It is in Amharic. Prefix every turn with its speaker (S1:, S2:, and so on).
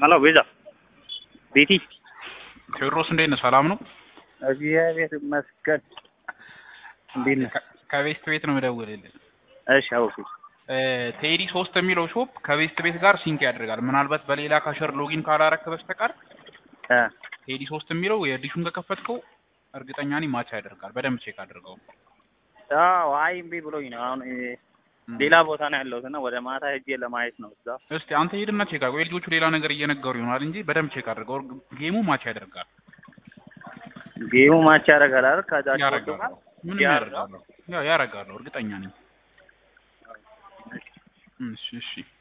S1: ሄሎ ቤዛ ቤቲ
S2: ቴዎድሮስ እንዴት ነህ? ሰላም ነው?
S1: እግዚአብሔር ይመስገን። እንዴት ነህ?
S2: ከ- ከቤስት ቤት ነው የምደውልልህ።
S1: እሺ አውቂ
S2: እ፣ ቴዲ ሶስት የሚለው ሾፕ ከቤስት ቤት ጋር ሲንክ ያደርጋል። ምናልባት በሌላ ካሸር ሎጊን ካላረክ በስተቀር
S1: እ
S2: ቴዲ ሶስት የሚለው የዲሹን ከከፈትከው እርግጠኛ ነኝ ማች ያደርጋል። በደንብ ቼክ አድርገው።
S1: አዎ አይ እምቢ ብሎኝ ነው አሁን እ፣ ሌላ ቦታ ነው ያለሁት እና ወደ ማታ ሄጄ ለማየት ነው እዛ
S2: እስቲ አንተ ሄድና ቼክ አድርገው። የልጆቹ ሌላ ነገር እየነገሩ ይሆናል እንጂ በደንብ ቼክ አድርገው። ጌሙ ማች ያደርጋል።
S1: ጌሙ ማች ያደርጋል አይደል? ከዛ
S2: ያረጋሉ። ምንም
S1: ያደርጋል?
S2: ያደርጋሉ። ያው ያረጋሉ። እርግጠኛ ነኝ። እሺ እሺ